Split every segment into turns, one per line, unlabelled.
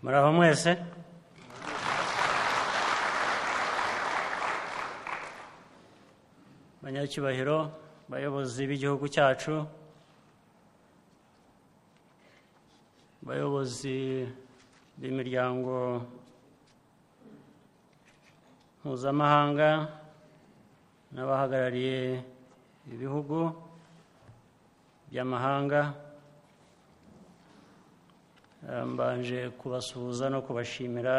muraho mwese banyacyubahiro bayobozi b'igihugu cyacu bayobozi b'imiryango mpuzamahanga n'abahagarariye ibihugu by'amahanga Eh, mbanje kubasuhuza no kubashimira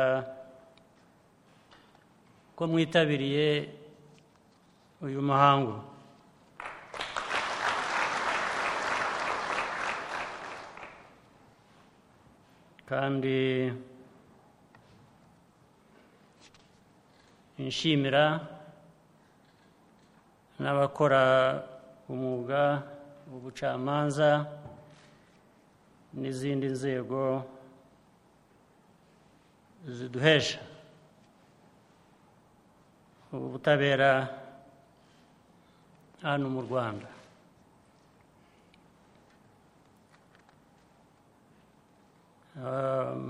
ko mwitabiriye uyu muhango kandi nshimira n'abakora umwuga w'ubucamanza n'izindi nzego ziduhesha ubutabera hano mu rwanda Um,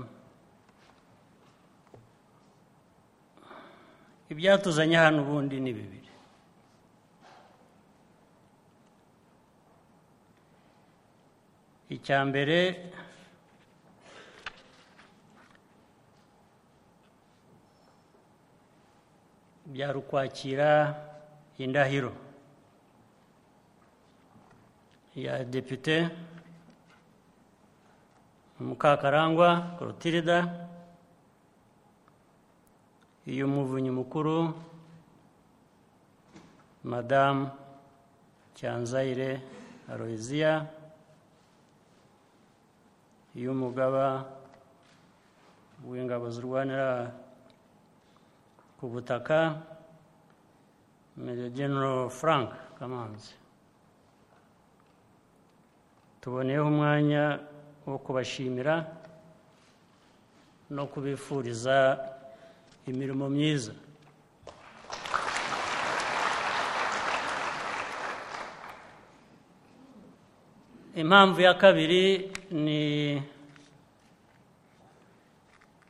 ibyatuzanye hano ubundi ni bibiri icya mbere byari ukwakira indahiro ya depite mukakarangwa corotilida iy'umuvunyi mukuru madamu cyanzayire aloyiziya y'umugaba w'ingabo zirwanira ku butaka Major General Frank Kamanzi tuboneyeho umwanya wo kubashimira no kubifuriza imirimo myiza impamvu ya kabiri ni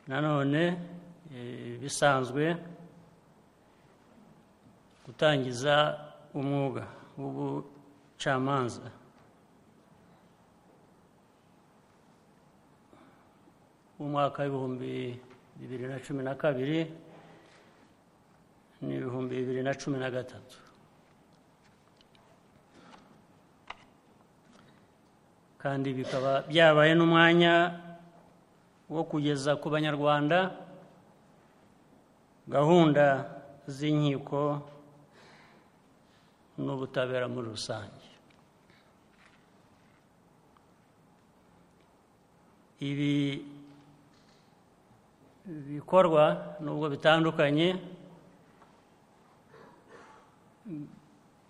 nanone eh, bisanzwe gutangiza umwuga w'ubucamanza umwaka w'ibihumbi bibiri na cumi na kabiri n'ibihumbi bibiri na cumi na gatatu kandi bikaba byabaye n'umwanya wo kugeza ku banyarwanda gahunda z'inkiko n'ubutabera muri rusange ibi bikorwa nubwo bitandukanye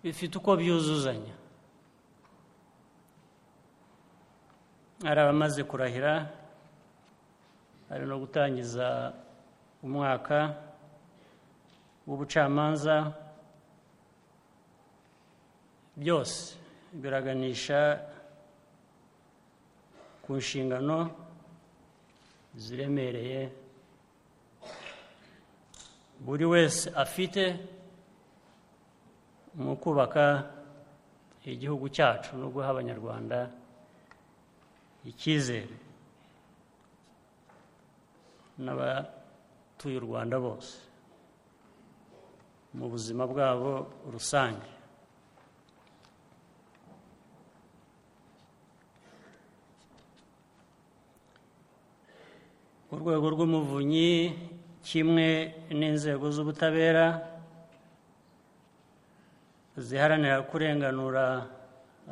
bifite uko byuzuzanya hari abamaze kurahira hari no gutangiza umwaka w'ubucamanza byose biraganisha ku nshingano ziremereye buri wese afite mu kubaka igihugu cyacu no guha abanyarwanda icyizere n'abatuye u rwanda bose mu buzima bwabo rusange urwego rw'umuvunyi kimwe n'inzego z'ubutabera ziharanira kurenganura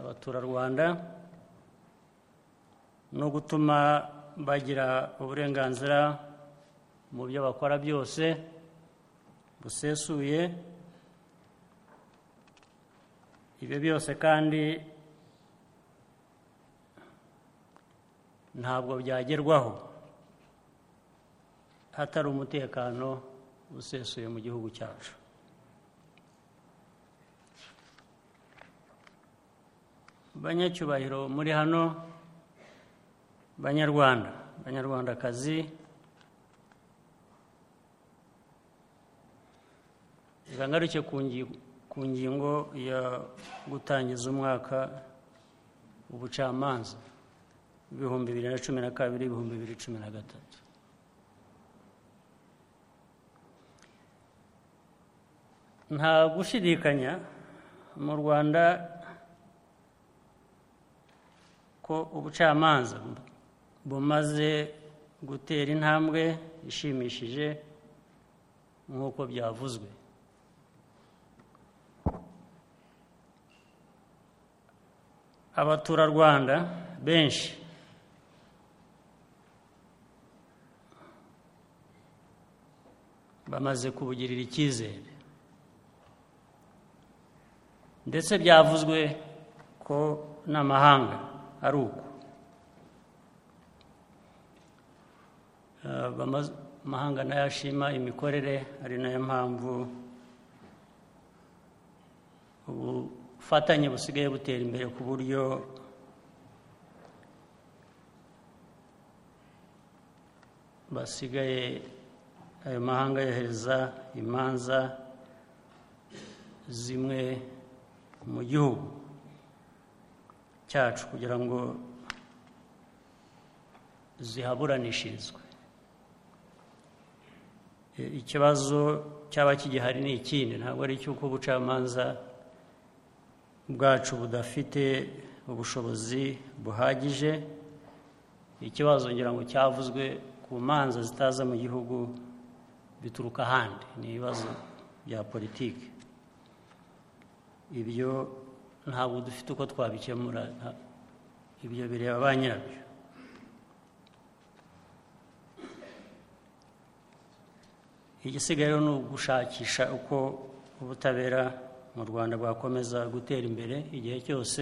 abaturarwanda no gutuma bagira uburenganzira mu byo bakora byose busesuye ibyo byose kandi ntabwo byagerwaho hatari umutekano usesuye mu gihugu cyacu banyacyubahiro muri hano banyarwanda banyarwandakazi reka ngaruke ku ngi- ku ngingo ya gutangiza umwaka ubucamanza ibihumbi bibiri na cumi na kabiri ibihumbi bibiri cumi na gatatu nta gushidikanya mu rwanda ko ubucamanza bumaze gutera intambwe ishimishije nk'uko byavuzwe abaturarwanda benshi bamaze kubugirira icyizere ndetse byavuzwe ko n'amahanga ari uko Eh, bamaze- amahanga nayo ashima imikorere ari nayo mpamvu ubufatanye busigaye butera imbere ku buryo basigaye ayo mahanga yohereza imanza zimwe mu gihugu cyacu kugira ngo zihaburanishirizwe E, ikibazo cyaba kigihari ni ikindi ntabwo ari icy'uko ubucamanza bwacu budafite ubushobozi buhagije ikibazo ngira ngo cyavuzwe ku manza zitaza mu gihugu bituruka ahandi ni ibibazo bya politiki ibyo ntabwo dufite uko twabikemura nta- ibyo bireba ba nyirabyo igisigaye rero ni ugushakisha uko ubutabera mu rwanda bwakomeza gutera imbere igihe cyose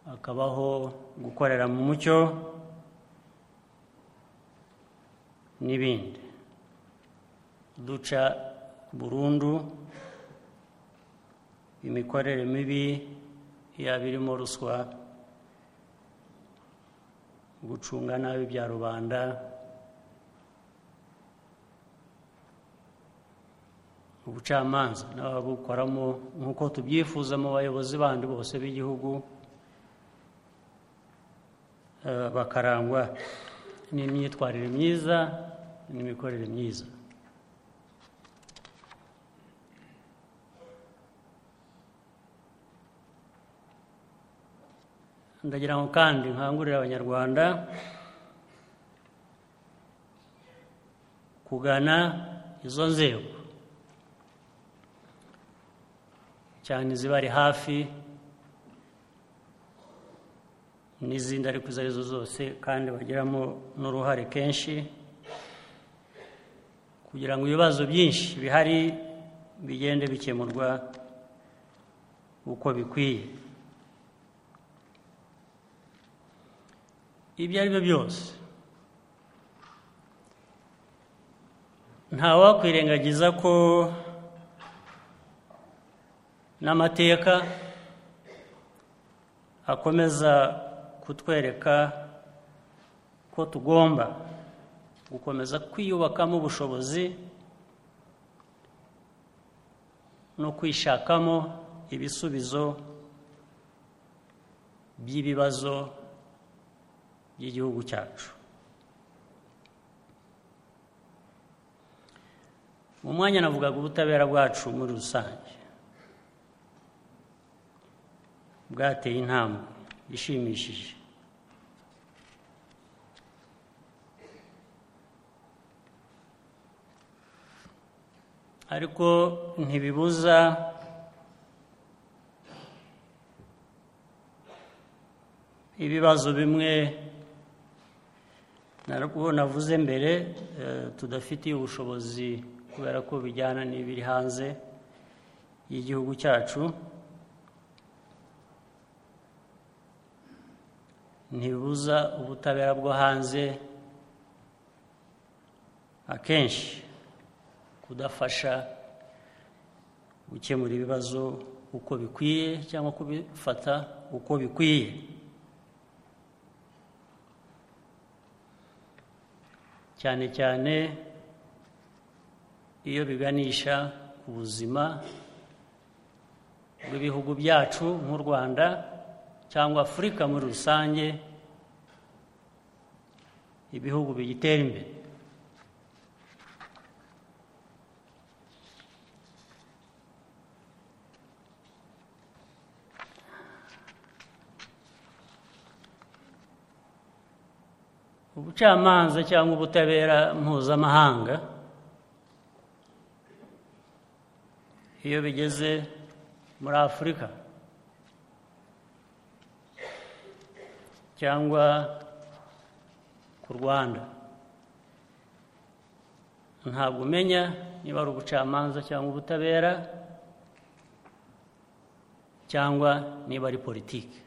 hakabaho gukorera mu mucyo n'ibindi duca burundu imikorere mibi yaba irimo ruswa gucunga nabi bya rubanda ubucamanza n'ababukoramo nk'uko tubyifuza mu bayobozi bandi bose b'igihugu eh, bakarangwa n'imyitwarire myiza n'imikorere myiza ndagira ngo kandi nkangurire abanyarwanda kugana izo nzego cyane izibari hafi n'izindi ariko izo arizo zose kandi bagiramo n'uruhare kenshi kugira ngo ibibazo byinshi bihari bigende bikemurwa uko bikwiye ibyo ari byo byose ntawakwirengagiza ko n'amateka akomeza kutwereka ko tugomba gukomeza kwiyubakamo ubushobozi no kwishakamo ibisubizo by'ibibazo by'igihugu cyacu mu mwanya navugaga ubutabera bwacu muri rusange bwateye intambwe ishimishije ariko ntibibuza ibibazo bimwe narwo navuze mbere eh, tudafitiye ubushobozi kubera ko bijyana n'ibiri hanze y'igihugu cyacu ntibuza ubutabera bwo hanze akenshi kudafasha gukemura ibibazo uko bikwiye cyangwa kubifata uko bikwiye cyane cyane iyo biganisha ku buzima bw'ibihugu byacu nk'u rwanda cyangwa afurika muri rusange ibihugu bigitera imbere ubucamanza cyangwa ubutabera mpuzamahanga iyo bigeze muri afurika cyangwa ku rwanda ntabwo umenya niba ari ubucamanza cyangwa ubutabera cyangwa niba ari politiki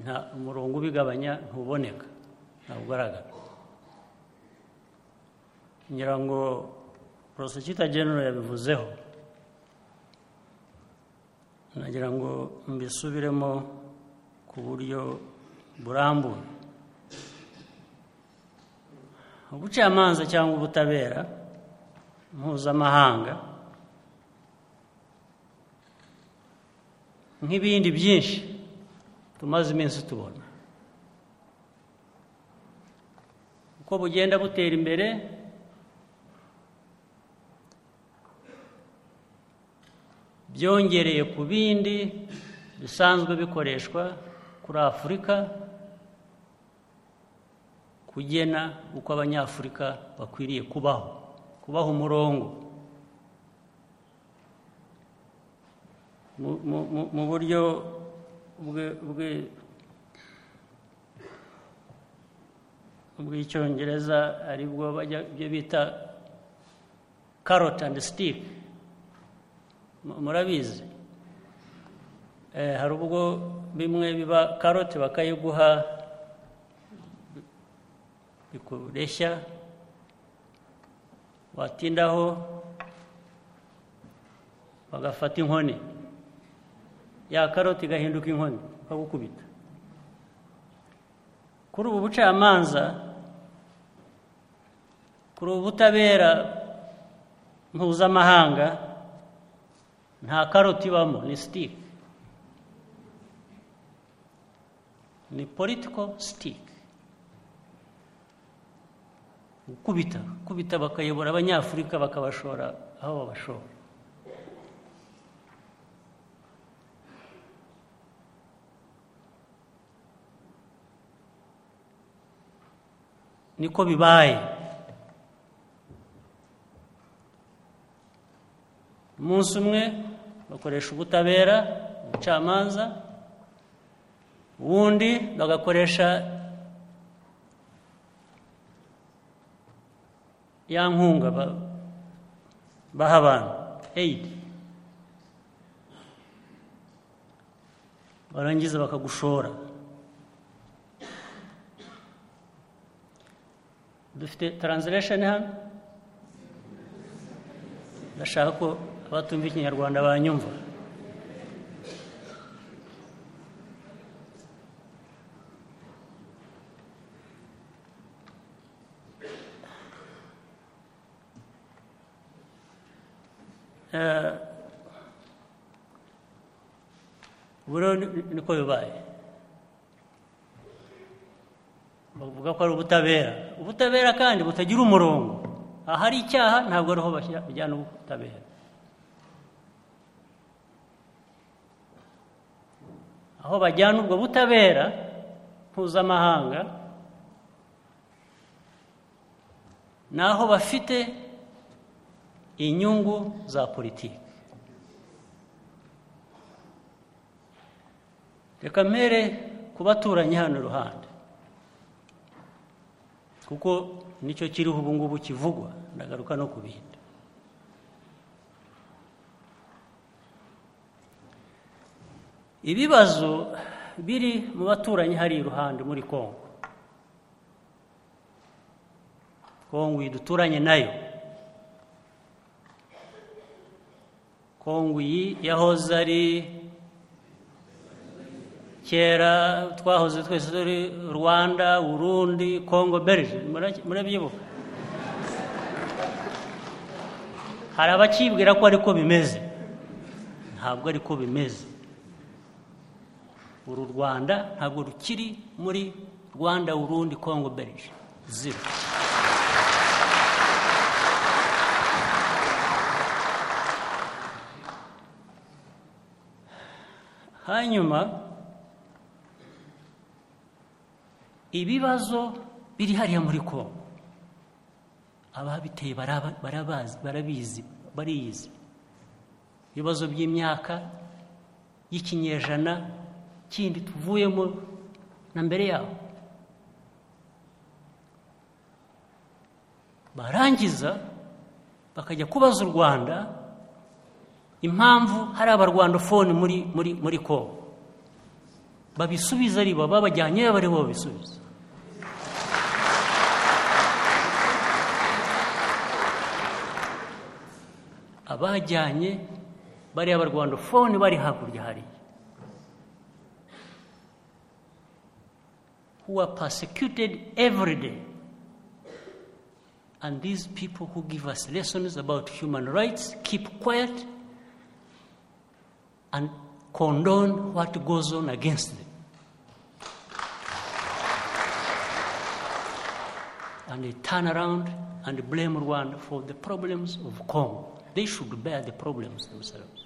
nta umurongo ubigabanya ntuboneka ntabwo ugaragara ngira ngo porosecita genero yabivuzeho nagira ngo mbisubiremo ku buryo burambuye ubucamanza cyangwa ubutabera mpuzamahanga nk'ibindi byinshi tumaze iminsi tubona uko bugenda butera imbere byongereye ku bindi bisanzwe bikoreshwa kuri afurika kugena uko abanyafurika bakwiriye kubaho kubaho umurongo mu buryo bw'icyongereza ari bwo bajya bita karoti andi sitike murabizi hari ubwo bimwe biba karoti bakayiguha bikureshya watindaho bagafata inkoni ya karoti igahinduka inkoni bakagukubita kuri ubu bucamanza kuri ubu butabera mpuzamahanga nta karoti ibamo ni sitike ni politiko sitike gukubita gukubita bakayobora abanyafurika bakabashora aho babashora niko bibaye umunsi umwe bakoresha ubutabera ubucamanza ubundi bagakoresha ya nkunga baha abantu eyidi barangiza bakagushora dufite taranziresheni hano ndashaka ko abatumva ikinyarwanda banyumva buriho niko bibaye bavuga ko ari ubutabera ubutabera kandi butagira umurongo ahari icyaha ntabwo ariho bajyana ubutabera aho bajyana ubwo butabera mpuzamahanga ni aho bafite inyungu za politiki reka mpere ku baturanyi hano iruhande kuko nicyo kiriho ubu ngubu kivugwa ndagaruka no ku bindi ibibazo biri mu baturanyi hari iruhande muri congo congo iyi duturanye nayo congo iyi yahoze ari kera twahoze twese turi rwanda urundi kongo berije murabyibuka hari abakibwira ko ariko bimeze ntabwo ariko bimeze uru rwanda ntabwo rukiri muri rwanda urundi kongo berije zero hanyuma ibibazo biri hariya muri kongo ababiteye baraba- barabazi barabizi bariyizi ibibazo by'imyaka y'ikinyejana kindi tuvuyemo na mbere yabo barangiza bakajya kubaza u rwanda impamvu hari abarwandofone muri muri muri kongo babisubiza ari bo babajyanye bari bo babisubiza abajyanye bariya barwandofone bari hakurya hariya who are persecuted every day and these people who give us lessons about human rights keep quiet and condone what goes on against them and they turn around and blame Rwanda for the problems of Congo. They should bear the problems themselves.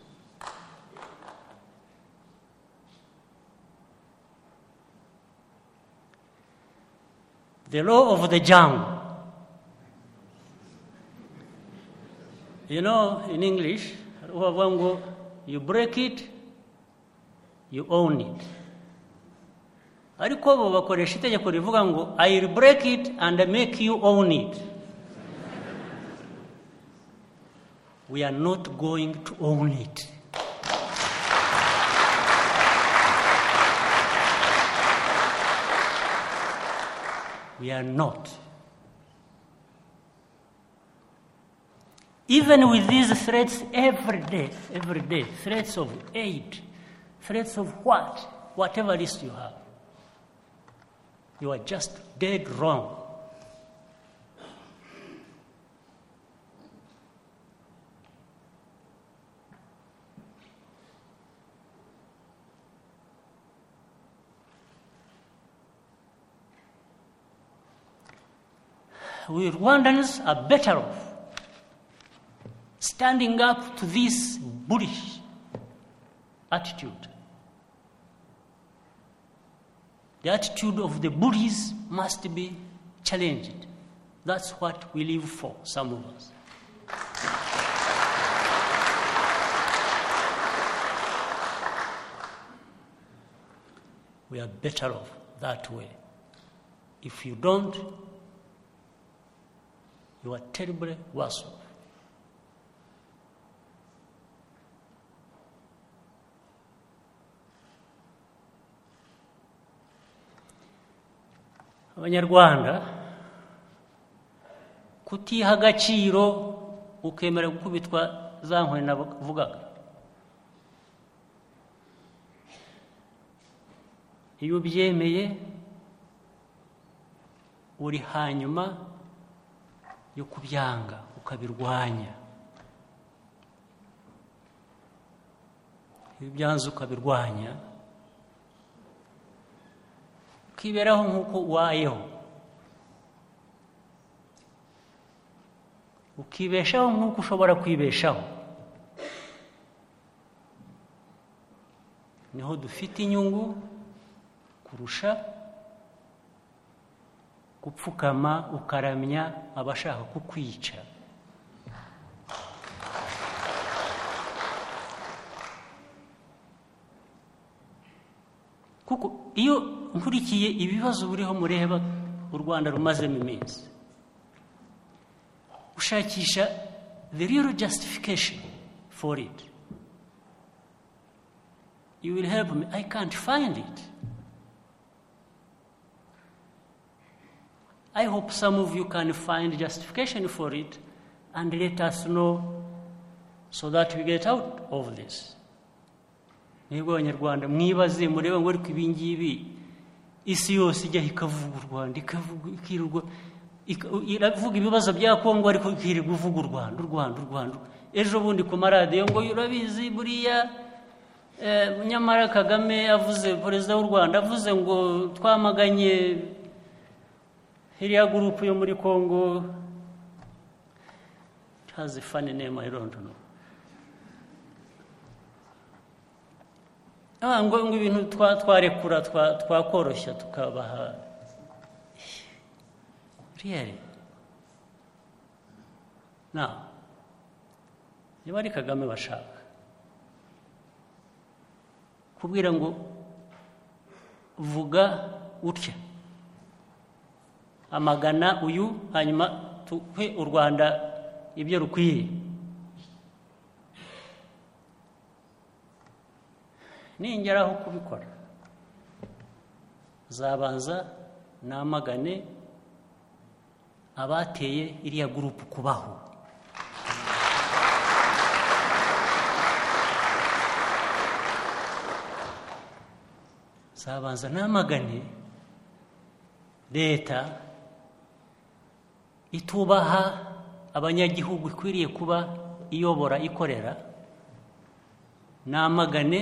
The law of the jungle. You know, in English, Rwavango, you break it, you own it. ariko bo bakoresha itegeko rivuga ngo i will break it and make you own it we are not going to own it we are not even with these threats every day every day threats of aid threats of what whatever list you have you are just dead wrong. We Rwandans are better off standing up to this bullish attitude. The attitude of the bullies must be challenged. That's what we live for, some of us. We are better off that way. If you don't, you are terribly worse off. abanyarwanda kutiha agaciro ukemera gukubitwa za nkoni navugaga iyo ubyemeye uri hanyuma yo kubyanga ukabirwanya iyo ubyanze ukabirwanya ukiberaho nk'uko ubayeho ukibeshaho nk'uko ushobora kwibeshaho niho dufite inyungu kurusha gupfukama ukaramya abashaka kukwica kuko iyo nkurikiye ibibazo buriho mureba u rwanda rumazemo iminsi ushakisha the real justification for it you will help me i can't find it i hope some of you can find justification for it and let us know so that we get out of this mwebwe abanyarwanda mwibaze murebe ngo ariko ibingibi isi yose ijyaho ikavuga u rwanda ikavuga ikirirwa iravuga ibibazo bya kongo ariko ikirirwa uvuga u rwanda u rwanda u rwanda ejo bundi ku maradiyo ngo urabizi buriya nyamara kagame avuze perezida w'u rwanda avuze ngo twamaganye iriya gurupu yo muri kongo hazi fani nema irondono ngo ibintu twarekura twakoroshya tukabaha riyeri na niba ari kagame bashaka kubwira ngo vuga utya amagana uyu hanyuma tuhe u rwanda ibyo rukwiye ningeraho kubikora zabanza namagane abateye iriya gurupu kubaho zabanza namagane leta itubaha abanyagihugu ikwiriye kuba iyobora ikorera namagane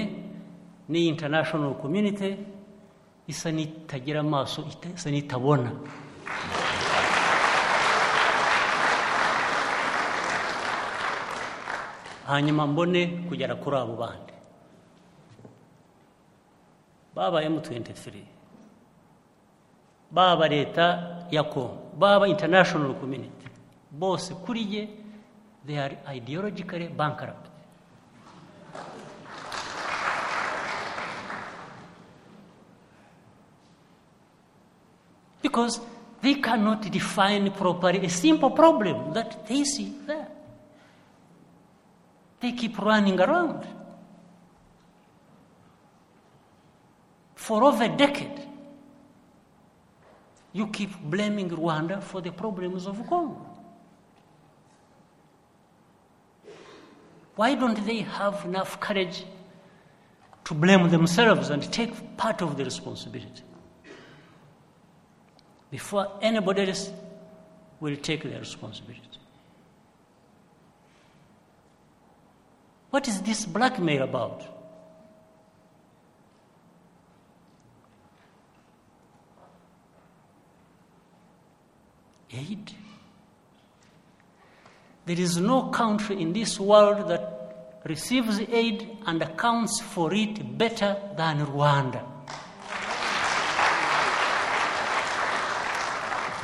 n'iyi international community isa n'itagira amaso isa n'itabona hanyuma mbone kugera kuri abo bandi baba m23 baba leta ya congo baba international community bose kuri ye they are ideologically bankrupt because they cannot define properly a simple problem that they see there. They keep running around. For over a decade, you keep blaming Rwanda for the problems of Congo. Why don't they have enough courage to blame themselves and take part of the responsibility? before anybody else will take their responsibility. What is this blackmail about? Aid. There is no country in this world that receives aid and accounts for it better than Rwanda.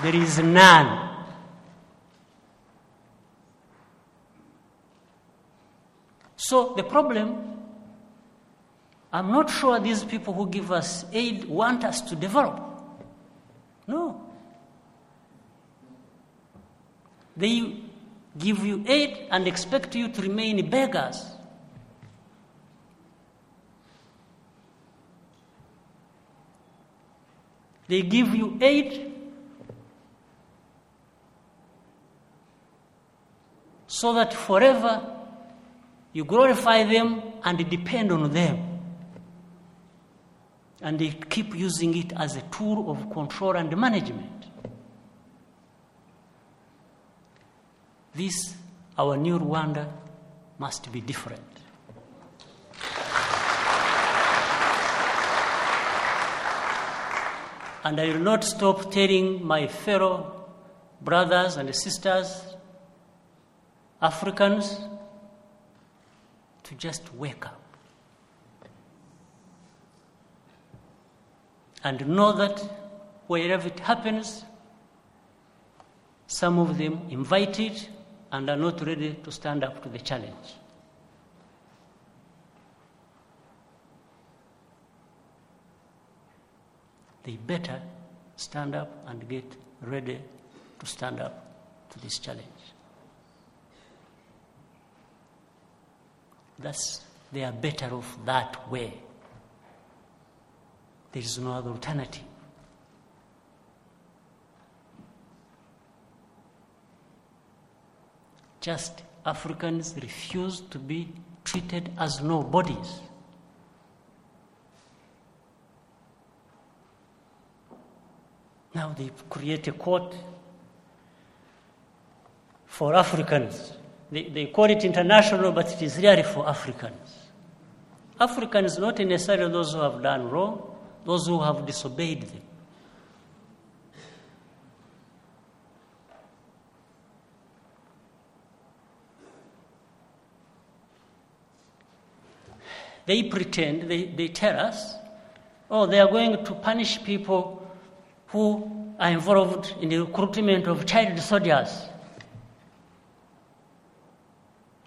There is none. So the problem, I'm not sure these people who give us aid want us to develop. No. They give you aid and expect you to remain beggars. They give you aid so that forever you glorify them and depend on them. And they keep using it as a tool of control and management. This, our new Rwanda, must be different. And I will not stop telling my fellow brothers and sisters Africans to just wake up and know that wherever it happens, some of them invite it and are not ready to stand up to the challenge. They better stand up and get ready to stand up to this challenge. Thus, they are better off that way. There is no other alternative. Just Africans refuse to be treated as nobodies. Now they create a court for Africans. They, they call it international, but it is really for Africans. Africans, not necessarily those who have done wrong, those who have disobeyed them. They pretend, they, they tell us, oh, they are going to punish people who are involved in the recruitment of child soldiers.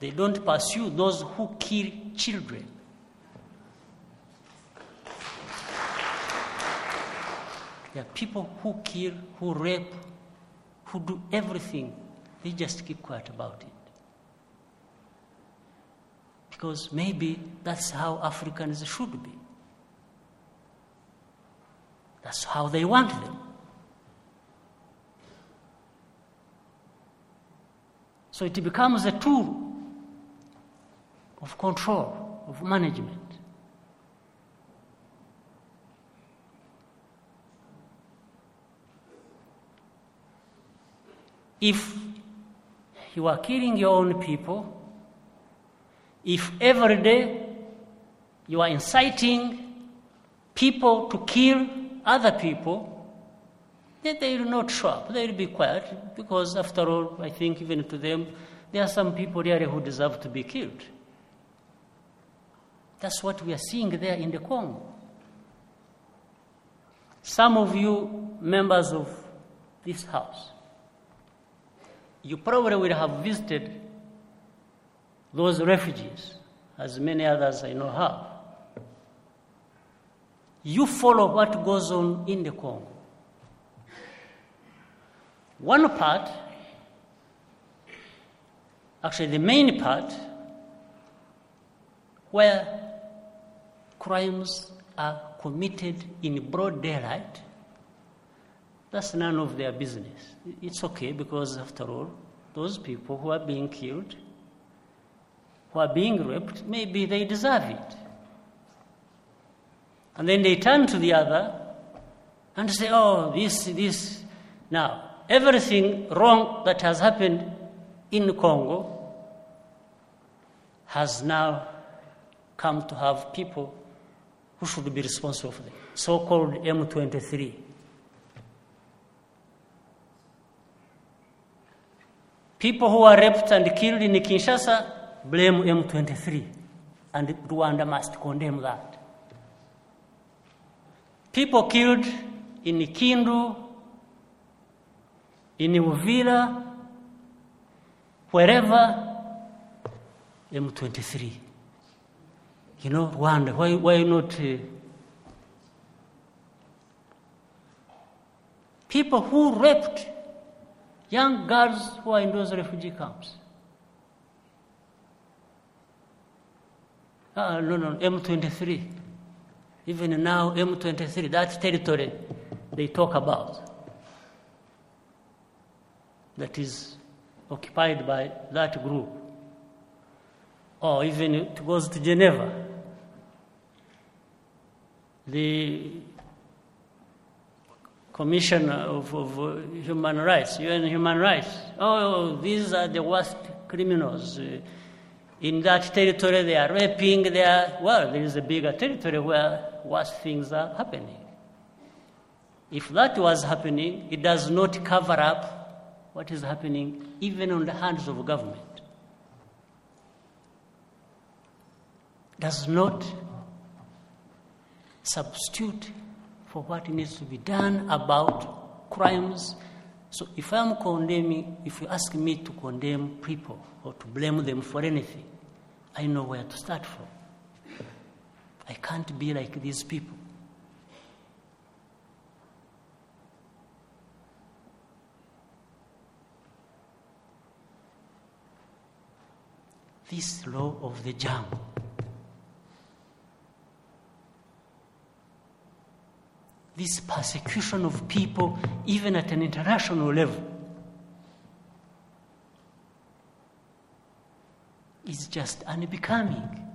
They don't pursue those who kill children. There are people who kill, who rape, who do everything. They just keep quiet about it. Because maybe that's how Africans should be. That's how they want them. So it becomes a tool of control, of management. If you are killing your own people, if every day you are inciting people to kill other people, then they will not show up. They will be quiet because, after all, I think even to them, there are some people really who deserve to be killed. That's what we are seeing there in the Congo. Some of you, members of this house, you probably will have visited those refugees, as many others I know have. You follow what goes on in the Congo. One part, actually the main part, where crimes are committed in broad daylight, that's none of their business. It's okay because, after all, those people who are being killed, who are being raped, maybe they deserve it. And then they turn to the other and say, oh, this, this. Now, everything wrong that has happened in Congo has now come to have people who should be responsible for them, so called M23. People who are raped and killed in Kinshasa blame M23, and Rwanda must condemn that. People killed in Kindu, in Uvira, wherever, M23 you know, Rwanda, why, why not? Uh, people who raped young girls who are in those refugee camps. Uh, no, no, M23. Even now, M23, that territory they talk about, that is occupied by that group, or even it goes to Geneva the Commissioner of, of, Human Rights, UN Human Rights. Oh, these are the worst criminals. In that territory, they are raping, they are, well, there is a bigger territory where worse things are happening. If that was happening, it does not cover up what is happening even on the hands of government. Does not substitute for what needs to be done about crimes. So if I'm condemning, if you ask me to condemn people or to blame them for anything, I know where to start from. I can't be like these people. This law of the jungle. this persecution of people, even at an international level, is just unbecoming.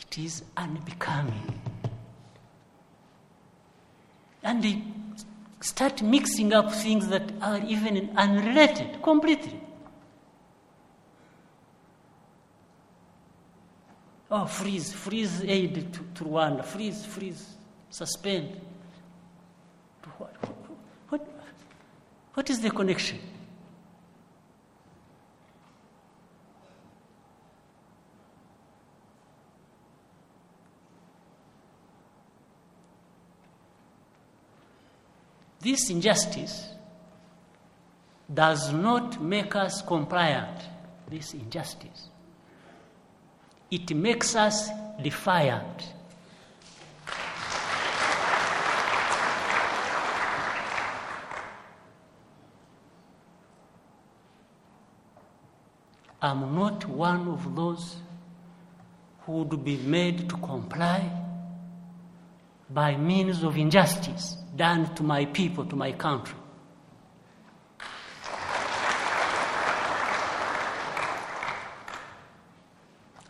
it is unbecoming and they start mixing up things that are even unrelated completely oh freeze freeze aid to, to rwanda freeze freeze suspend To what, what, what is the connection this injustice does not make us compliant this injustice it makes us defiant i'm not one of those who would be made to comply by means of injustice done to my people, to my country.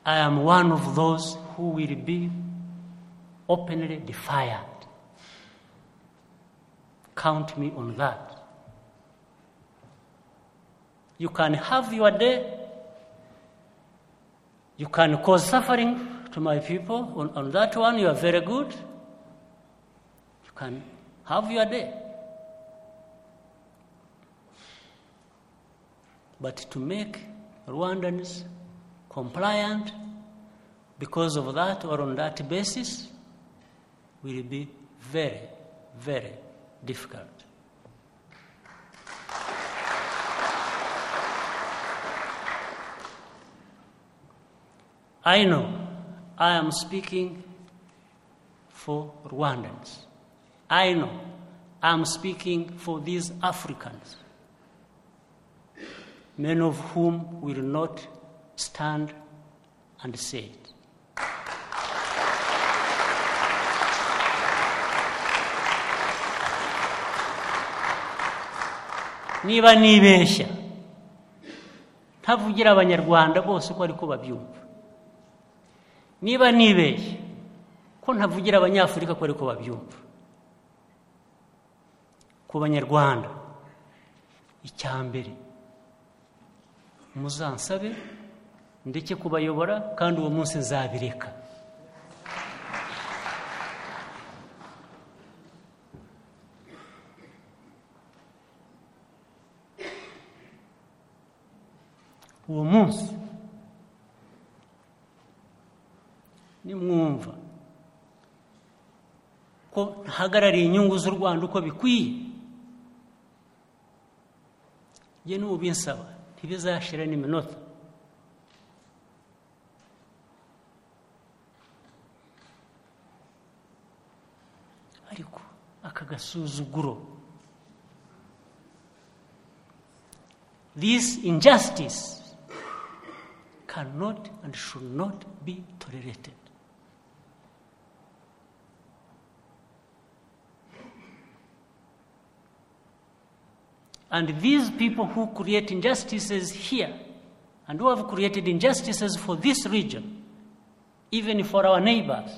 I am one of those who will be openly defiant. Count me on that. You can have your day. You can cause suffering to my people. On, on that one, you are very good. You can have your day. But to make Rwandans compliant because of that or on that basis will be very, very difficult. I know I am speaking for Rwandans. I know I'm speaking for these Africans, many of whom will not stand and say it. niba nibeshya ntavugira abanyarwanda bose ko ariko babyumva niba nibeshya ko ntavugira abanyafurika ko ariko babyumva ku banyarwanda icya mbere muzansabe ndeke kubayobora kandi uwo munsi nzabireka uwo munsi nimwumva ko ntahagarariye inyungu z'u rwanda uko bikwiye njye n'ubinsaba ntibizashira n'iminota ariko aka gasuzuguro this injustice cannot and should not be tolerated And these people who create injustices here and who have created injustices for this region, even for our neighbors,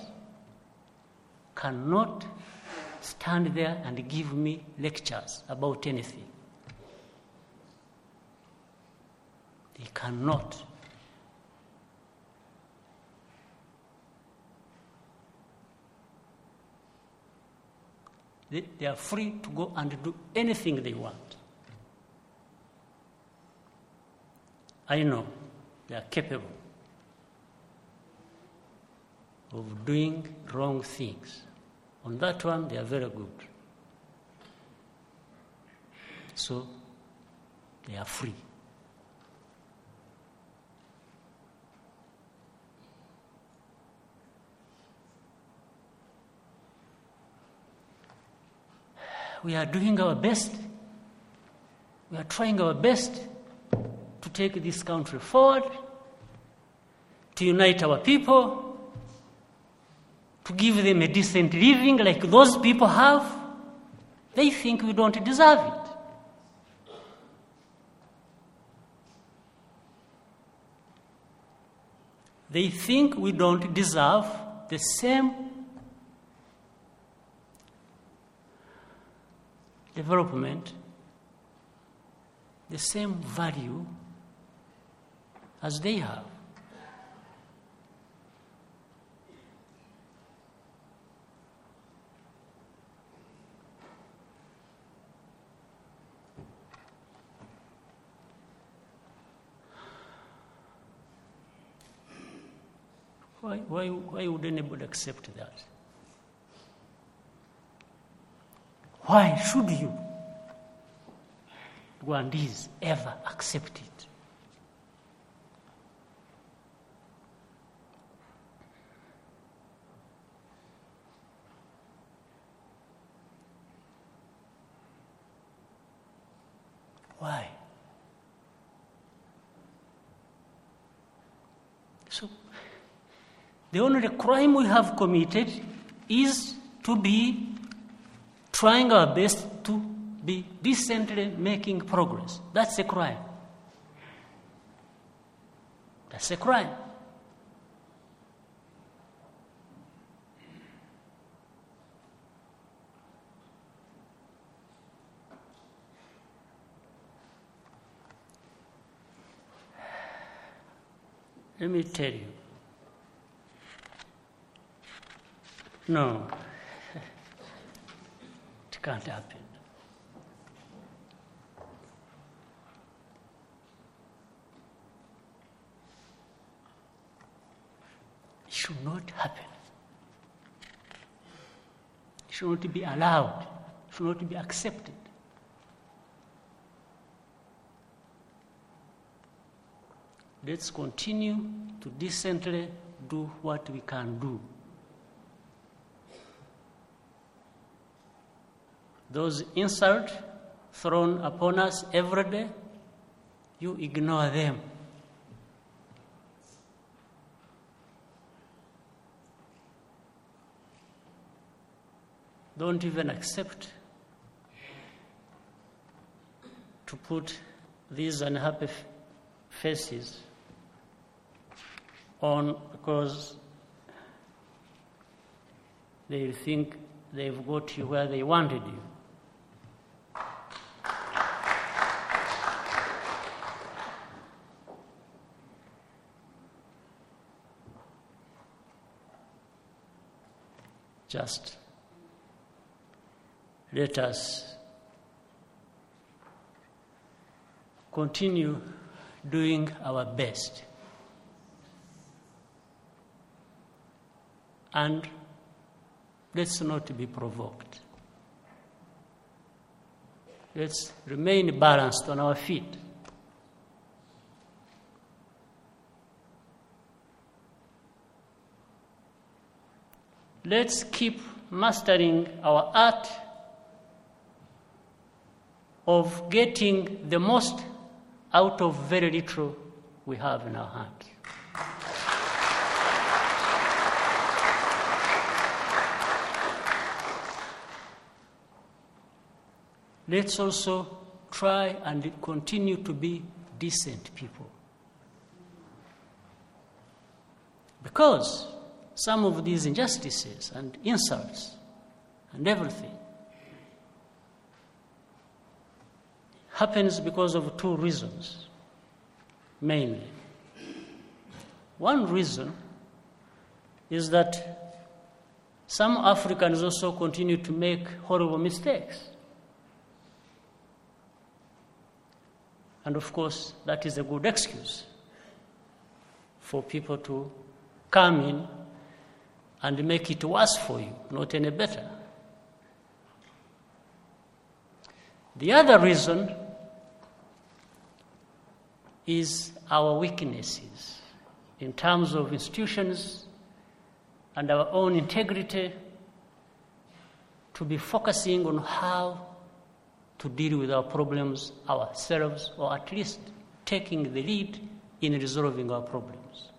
cannot stand there and give me lectures about anything. They cannot. They, they are free to go and do anything they want. I know they are capable of doing wrong things. On that one, they are very good. So, they are free. We are doing our best. We are trying our best to take this country forward, to unite our people, to give them a decent living like those people have, they think we don't deserve it. they think we don't deserve the same development, the same value as they have. Why, why, why would anybody accept that? Why should you, Rwandese, ever accept it? Why? So, the only crime we have committed is to be trying our best to be decently making progress. That's a crime. That's a crime. Let me tell you. No, it can't happen. It should not happen. It should not be allowed. It should not be accepted. Let's continue to decently do what we can do. those insults thrown upon us every day, you ignore them. Don't even accept to put these unhappy f- faces on because they think they've got you where they wanted you. just let us continue doing our best and let's not be provoked let's remain balanced on our feet let's keep mastering our art of getting the most out of very little we have in our hands. Let's also try and continue to be decent people. Because some of these injustices and insults and everything happens because of two reasons mainly one reason is that some africans also continue to make horrible mistakes and of course that is a good excuse for people to come in and make it worse for you, not any better. The other reason is our weaknesses in terms of institutions and our own integrity to be focusing on how to deal with our problems ourselves or at least taking the lead in resolving our problems.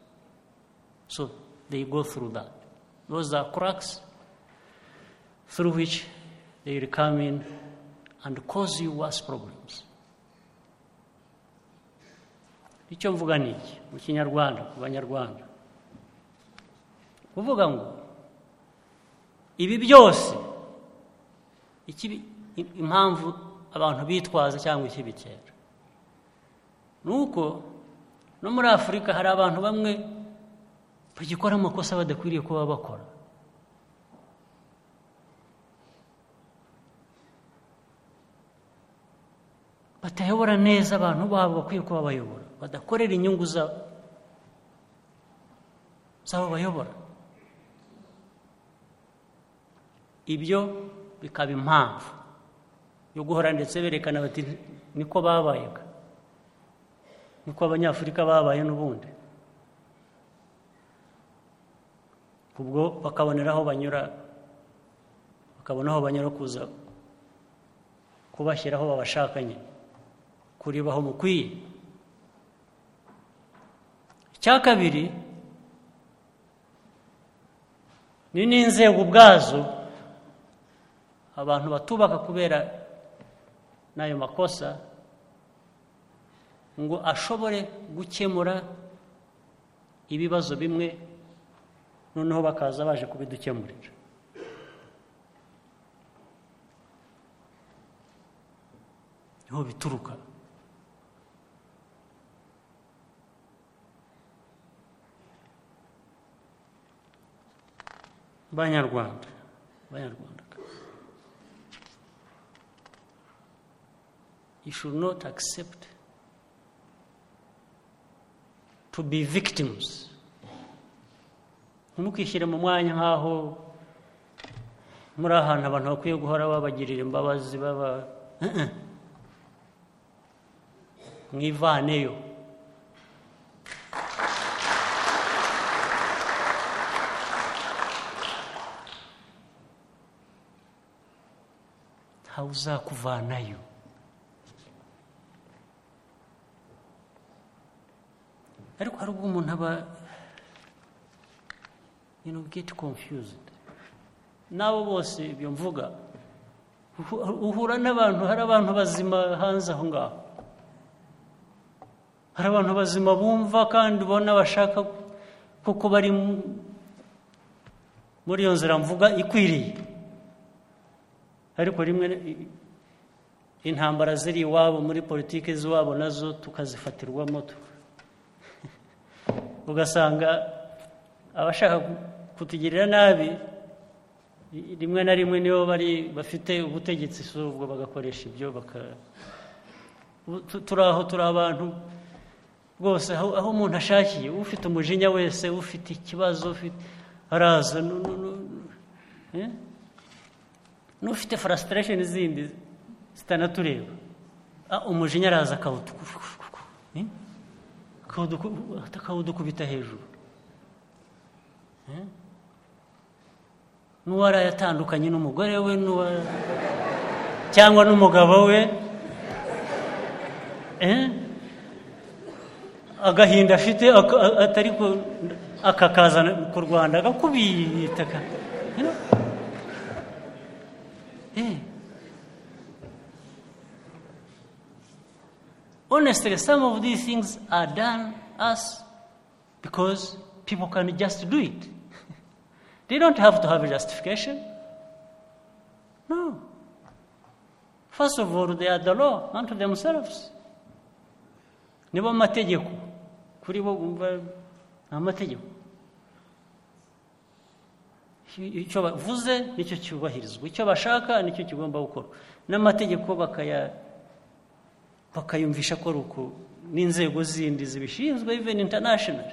So they go through that. Those are cracks through which they will come in and cause you worse problems. icyo mvuga ni iki mu kinyarwanda ku banyarwanda kuvuga ngo ibi byose ikibi- i- impamvu abantu bitwaza cyangwa ikibikera ni uko no muri afurika hari abantu bamwe bagikora amakosa badakwiriye kuba bakora batayobora neza abantu babo bakwiye kuba bayobora badakorera inyungu za- z'abo bayobora ibyo bikaba impamvu yo guhora ndetse berekana bati niko babayaga niko abanyafurika babaye n'ubundi ubwo bakabonera aho banyura bakabona aho banyura kuza kubashyiraho babashakanye kureba aho mukwiye icya kabiri ni n'inzego ubwazo abantu batubaka kubera n'ayo makosa ngo ashobore gukemura ibibazo bimwe noneho bakaza baje kubidukemurira niho bituruka banyarwanda banyarwanda you should not accept to be victims ntimukishyire mu mwanya nk'aho muri ahantu abantu bakwiye guhora babagirira imbabazi baba Eh, eh. mwivaneyo ntawe uzakuvanayo ariko hari ubwo umuntu aba you know, get confused n'abo bose ibyo mvuga uhu- uhura n'abantu hari abantu bazima hanze aho ngaho hari abantu bazima bumva kandi ubona bashaka kuko bari mu- muri iyo nzira mvuga ikwiriye ariko rimwe intambara ziri iwabo muri politiki z'iwabo nazo tukazifatirwamo tu- ugasanga abashaka kutugirira nabi rimwe na rimwe nibo bari bafite ubutegetsi si ubwo bagakoresha ibyo baka ubu tu- turi aho turi abantu rwose aho aho umuntu ashakiye ufite umujinya wese ufite ikibazo ufite araza nu- nu- nu- nu- eh? n'ufite frustration zindi zitanatureba ah, umujinya araza akawutukufukufuku akawudukubita hejuru Eh? n'uwaraye atandukanye n'umugore we n'uwa cyangwa n'umugabo we Eh? agahinda afite aka- a- atari ku akakazana ku rwanda agakubita ka- You know? Eh. honestly, some of these things are done us because people can just do it. they don't have to have a justification. No. First of all, they are the law unto themselves. Nibo amategeko kuri bo bumva ni amategeko icyo bavuze nicyo cyubahirizwa icyo bashaka nicyo kigomba gukorwa n'amategeko bakaya bakayumvisha ko ari uko n'inzego zindi zibishinzwe even international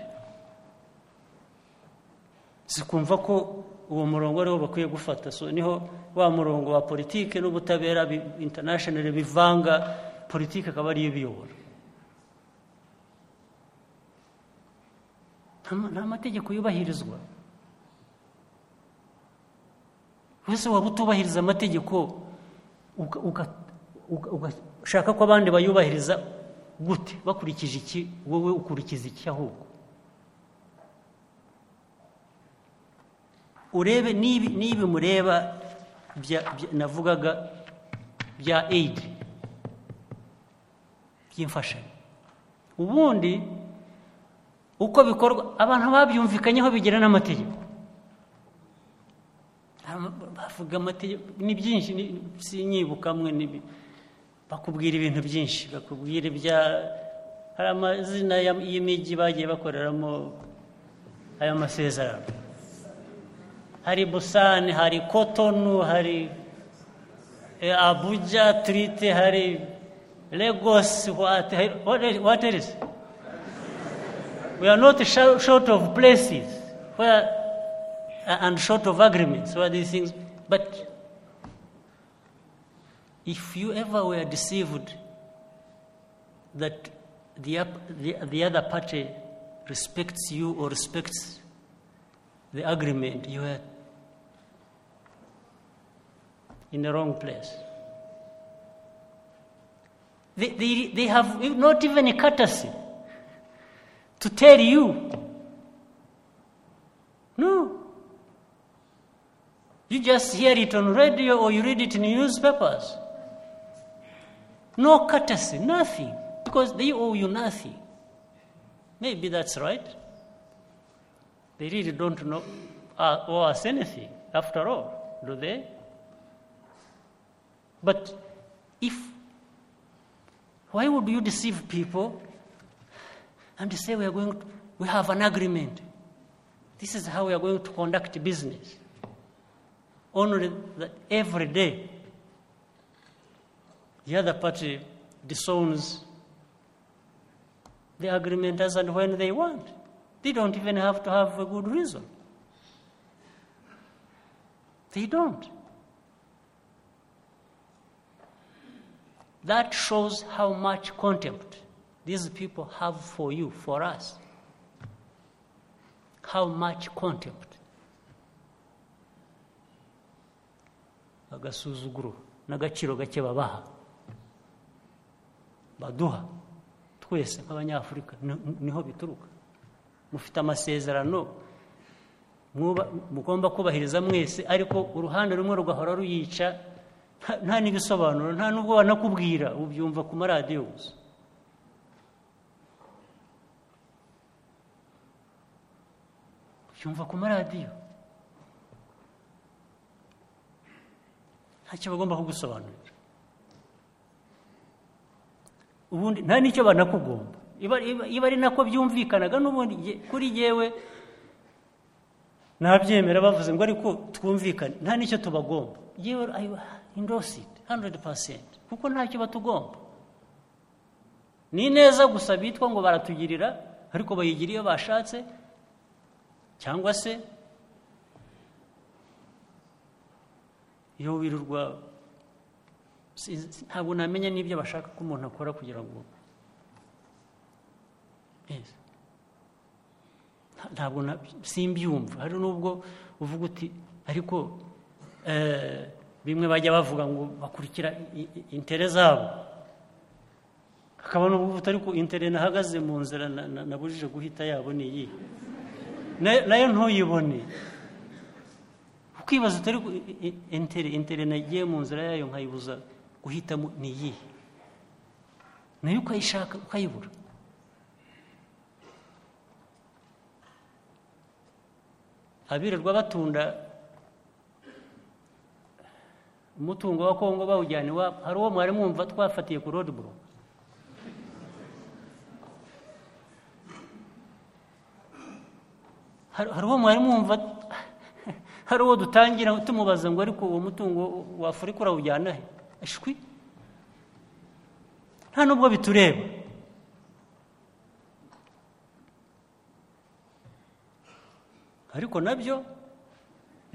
zikumva ko uwo murongo ariwo bakwiye gufata so niho wa murongo wa politike n'ubutabera bi- international bivanga politike akaba ariyo ibiyobora Nta ma- nta mategeko yubahirizwa wese waba utubahiriza amategeko uka- uka- uka- ugashaka ko abandi bayubahiriza gute bakurikije iki wowe ukurikiza iki ahubwo urebe n'ibi n'ibi mureba bya- bya- navugaga bya aid by'imfashanyo ubundi uko bikorwa abantu babyumvikanyeho bigira n'amategeko bavuga amategeko ni byinshi ni- sinyibuka amwe ni- bakubwira ibintu byinshi bakubwira ibya hari amazina ya- y'imijyi bagiye bakoreramo ayo masezerano hari busani hari kotonu hari eh, abuja turite hari legosi what, what, what else? We are not shou- short of places where, and short of agreements where these things. But if you ever were deceived that the, up- the, the other party respects you or respects the agreement, you are in the wrong place. They, they, they have not even a courtesy to tell you. No. You just hear it on radio or you read it in newspapers. No courtesy, nothing. Because they owe you nothing. Maybe that's right. They really don't know, uh, owe us anything, after all, do they? But if, why would you deceive people and say we are going to, we have an agreement. This is how we are going to conduct business. Only that every day the other party disowns the agreement as and when they want. They don't even have to have a good reason. They don't. That shows how much contempt these people have for you, for us. How much contempt. agasuzuguro n'agaciro gake babaha baduha twese nk'abanyafurika ni- niho bituruka mufite amasezerano mwuba- mugomba kubahiriza mwese ariko uruhande rumwe rugahora ruyica nta- nta n'ibisobanuro nta n'ubwo banakubwira ubyumva ku maradiyo gusa ubyumva ku maradiyo ntacyo bagomba kugusobanurira ubundi nta n'icyo banakugomba iba iba- iba ari nako byumvikanaga n'ubundi jye- kuri yewe ntabyemera bavuze ngo ariko twumvikane nta n'icyo tubagomba yewe indose it 100% kuko ntacyo batugomba ni neza gusa bitwa ngo baratugirira ariko bayigira iyo bashatse cyangwa se iyo wirirwa sinzi- ntabwo namenya n'ibyo bashaka ko umuntu akora kugira ngo Yes. Nta- ntabwo na- simbyumva hari n'ubwo uvuga uti ariko eh, bimwe bajya bavuga ngo bakurikira i- i- intere zabo hakaba n'ubwo uvuga ariko intere nahagaze mu nzira na- na- nabujije guhita yabo ni iyihe Na- nayo ntuyibone ukibaza utari ku- i- i- intere intere nagiye mu nzira yayo nkayibuza guhitamo ni iyihe nayo ukayishaka ukayibura abirirwa batunda umutungo wa kongo bawujyana iwabo hari uwo mwari mwumva twafatiye ku roadblock hari hari uwo mwari mwumva hari uwo dutangira tumubaza ngo ariko uwo mutungo w'afurika urawujyana he ashwi nta nubwo bitureba ariko nabyo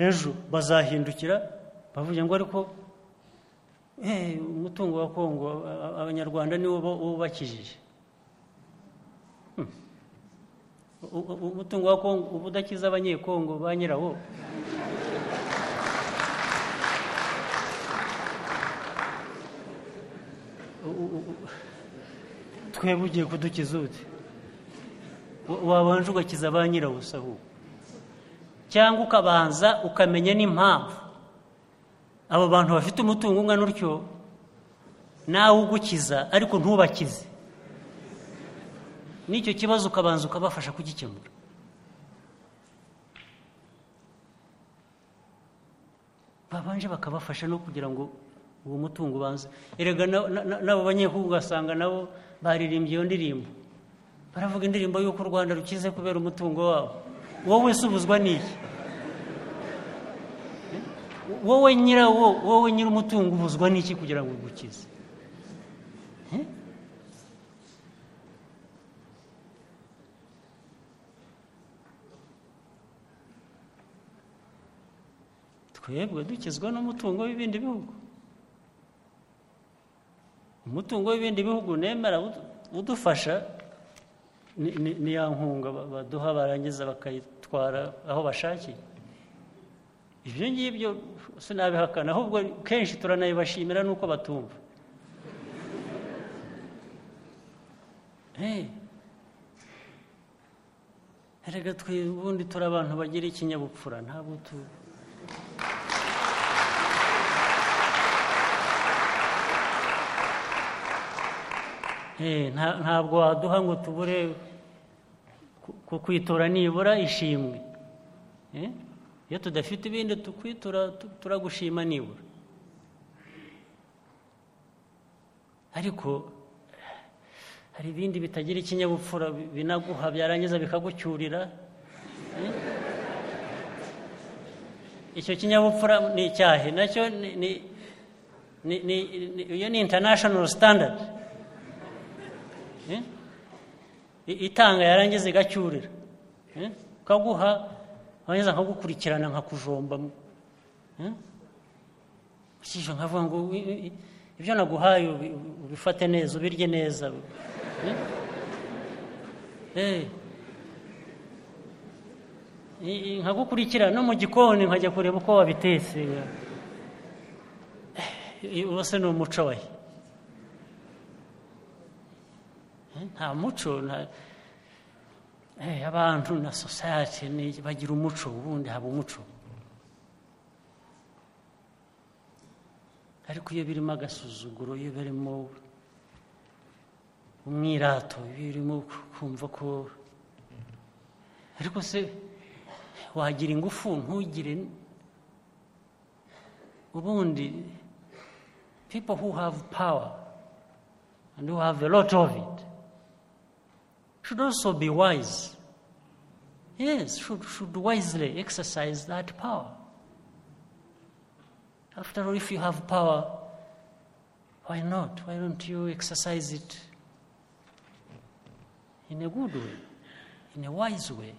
ejo bazahindukira bavuga ngo ariko eh, umutungo wa kongo a- abanyarwanda niwo bo- bubakijije U- u- umutungo wa kongo uba udakiza abanyekongo ba nyirawo U- u- u- twebwe ugiye kudukiza ute Wa- wabanje ugakiza ba nyirawo se ahubwo cyangwa ukabanza ukamenya n'impamvu abo bantu bafite umutungo ungana utyo nawe ugukiza ariko ntubakize n'icyo kibazo ukabanza ukabafasha kugikemura babanje bakabafasha no kugira ngo uwo mutungo ubanze erega na- na- na- n'abo banyehugu ugasanga nabo baririmbye iyo ndirimbo baravuga indirimbo y'uko u rwanda rukize kubera umutungo wabo wowe se ubuzwa n'iki wowe nyirawo wowe nyir'umutungo ubuzwa n'iki kugira ngo ugukize Eh? twebwe dukizwa n'umutungo w'ibindi bihugu umutungo w'ibindi bihugu nemera udu- udufasha ni- ni ni ya nkunga ba- baduha barangiza bakayitwara aho bashakiye ibyo ngibyo sinabihakana ahubwo kenshi turanayibashimira n'uko batumva Eh. erega twe ubundi turi abantu bagira ikinyabupfura ntabwo tu Eh, nta- ntabwo waduha ngo tubure ku- ku- kwitura nibura ishimwe Eh, iyo tudafite ibindi tukwitura tu- turagushima nibura ariko hari ibindi bitagira ikinyabupfura bi- binaguha byarangiza bikagucyurira Eh? icyo kinyabupfura ni icyahe nacyo ni- ni- ni- ni- ni- iyo ni international standard Eh? I- itanga yarangiza igacyurira Eh? ukaguha warangiza nkagukurikirana nkakujomba Eh? ukishyura nkavuga ngo "Wi- wi- ibyo naguhaye ubi- ubifate neza ubirye neza Eh? Eh. I- i- nkagukurikirana no mu gikoni nkajya kureba uko wabitetse Eh, uwo se ni umuco wahe nta muco nta Eh, abantu na society ni bagira umuco ubundi haba umuco ariko iyo birimo agasuzuguro iyo birimo umwirato iyo birimo kumva ko ariko se wagira ingufu ntugire ubundi people who have power and who have a lot of it should also be wise. Yes, should, should wisely exercise that power. After all, if you have power, why not? Why don't you exercise it in a good way, in a wise way?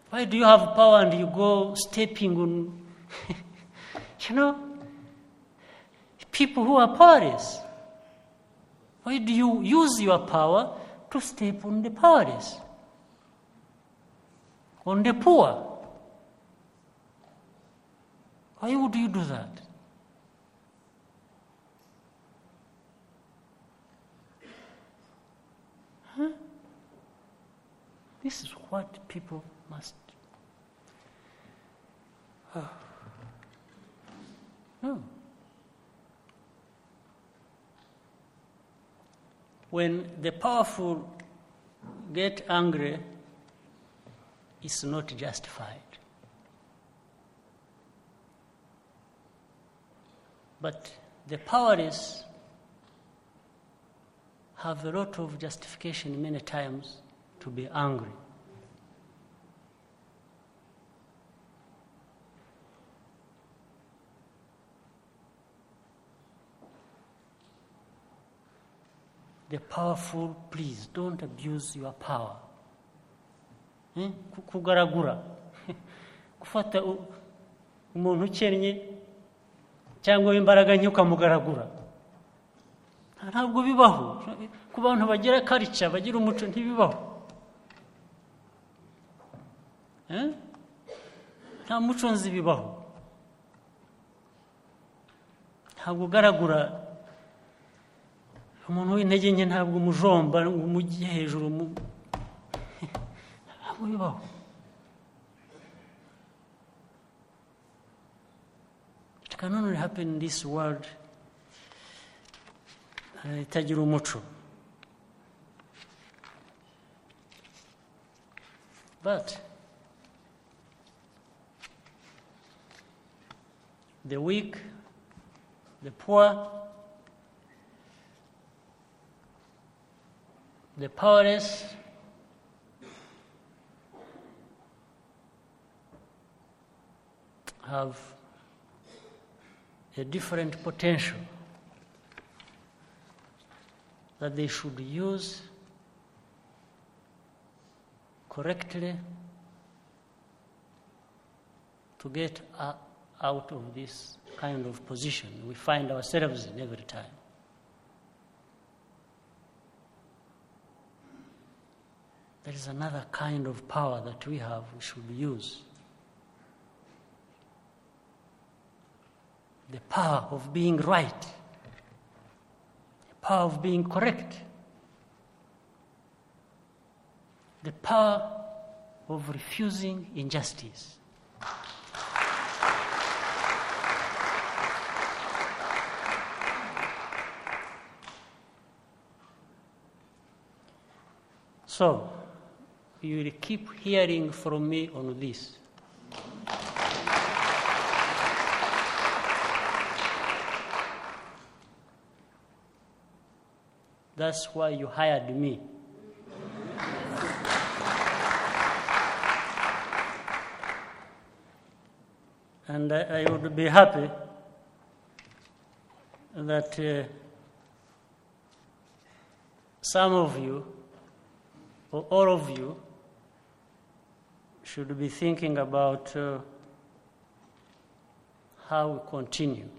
Why do you have power and you go stepping on, you know, people who are powerless? Why do you use your power to step on the powerless, on the poor? Why would you do that? Huh? This is what people must. Oh. No. when the powerful get angry, it's not justified. But the powerless have a lot of justification many times to be angry. the powerful please don't abuse your power Eh? Ku- kugaragura gufata u- umuntu ukennye cyangwa w'imbaraga nke ukamugaragura ntabwo bibaho ku bantu bagira karica bagira umuco ntibibaho Eh? nta muco nzi bibaho ntabwo ugaragura umuntu w'intege nke ntabwo umujomba ngo umujye hejuru mu ntabwo bibaho it can only happen in this world eh, itagira umuco but the weak, the poor, the powerless, have a different potential that they should use correctly to get uh, out of this kind of position we find ourselves in every time. There is another kind of power that we have, we should use. The power of being right, the power of being correct, the power of refusing injustice. So, you will keep hearing from me on this. That's why you hired me. and I, I would be happy that uh, some of you, or all of you, should be thinking about uh, how we continue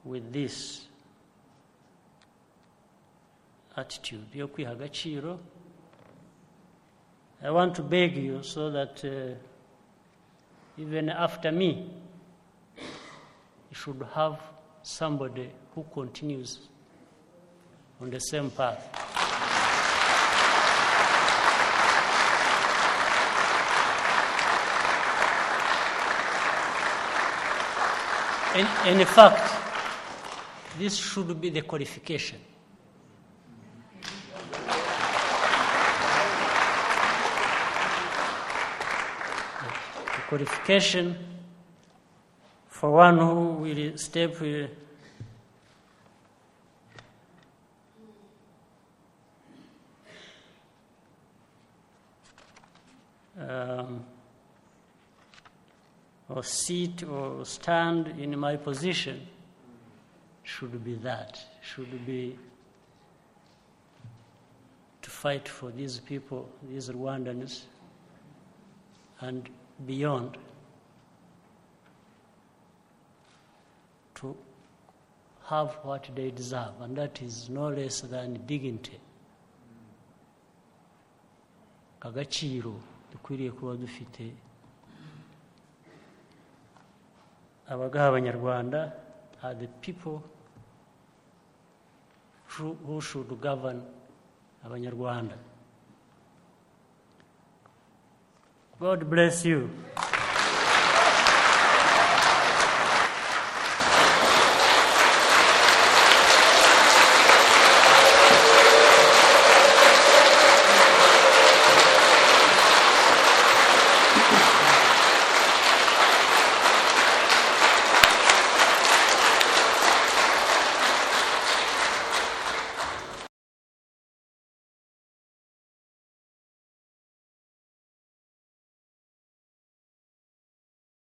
with this attitude yo kwiha agaciro i want to beg you so that uh, even after me, you should have somebody who continues on the same path. And, and in fact, this should be the qualification. qualification for one who will step uh, um, or sit or stand in my position should be that, should be to fight for these people, these Rwandans, and beyond to have what they deserve, and that is no less than dignity. agaciro dukwiriye kuba dufite abagaha abanyarwanda are the people who should govern abanyarwanda God bless you.